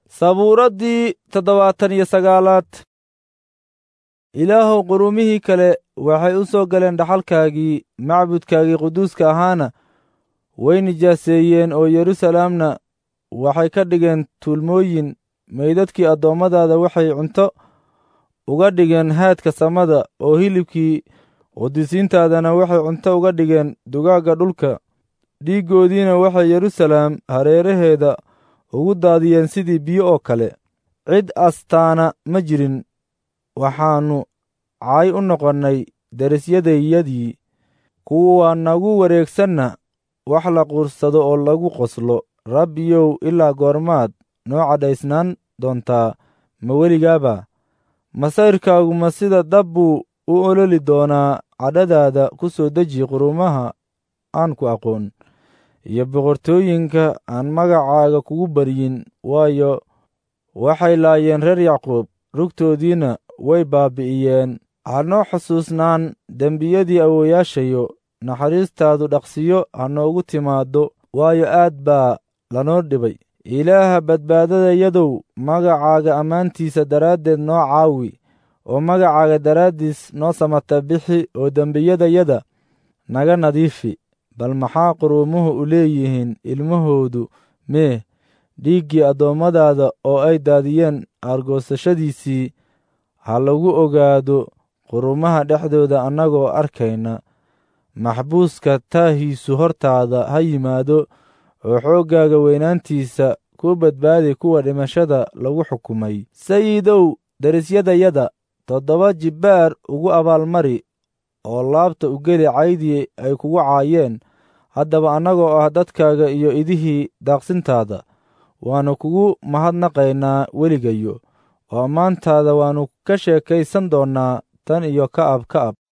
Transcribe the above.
sabuuraddii toddobaatan iyo sagaalaad ilaahow qurumihii kale waxay u soo galeen dhaxalkaagii macbudkaagii quduuska ahaana way nijaaseeyeen oo yeruusalaamna waxay ka dhigeen tuulmooyin meydadkii addoommadaada waxay cunto uga dhigeen haadka samada oo hilibkii qudusiintaadana waxay cunto uga dhigeen dugaagga dhulka dhiiggoodiina waxay yeruusalaam hareeraheeda ugu daadiyeen sidii biyo oo kale cid astaana ma jirin waxaannu caay u noqonnay derisyadayadii kuwa nagu wareegsanna wax la quursado oo lagu qoslo rabbiyow ilaa goormaad noo cadhaysnaan doontaa ma weligaaba masayrkaagu ma sida dab buu u ololi doonaa cadhadaada ku soo deji qurumaha aan ku aqoon iyo boqortooyinka aan magacaaga kugu baryin waayo waxay laayeen reer yacquub rugtoodiina way baabbi'iyeen hanoo xusuusnaan dembiyadii awooyaashayo naxariistaadu dhaqsiyo ha noogu timaaddo waayo aad baa lanoo dhibay ilaaha badbaadadayadow magacaaga ammaantiisa daraaddeed noo caawi oo magacaaga daraaddiis noo samata bixi oo dembiyadayada naga nadiifi bal maxaa quruumuhu u leeyihiin ilmahoodu mee dhiiggii addoommadaada oo ay daadiyeen aargoosashadiisii ha lagu ogaado qurumaha dhexdooda annagoo arkayna maxbuuska taahiisu hortaada ha yimaado oo xooggaaga weynaantiisa ku badbaadi kuwa dhimashada lagu xukumay sayidow derisyadayada toddoba jibbaar ugu abaalmari oo laabta u geli caydii ay kugu caayeen haddaba annagoo ah dadkaaga iyo idihii daaqsintaada waannu kugu mahadnaqaynaa weligayo oo ammaantaada waannu ka sheekaysan doonnaa tan iyo ka'ab ka'ab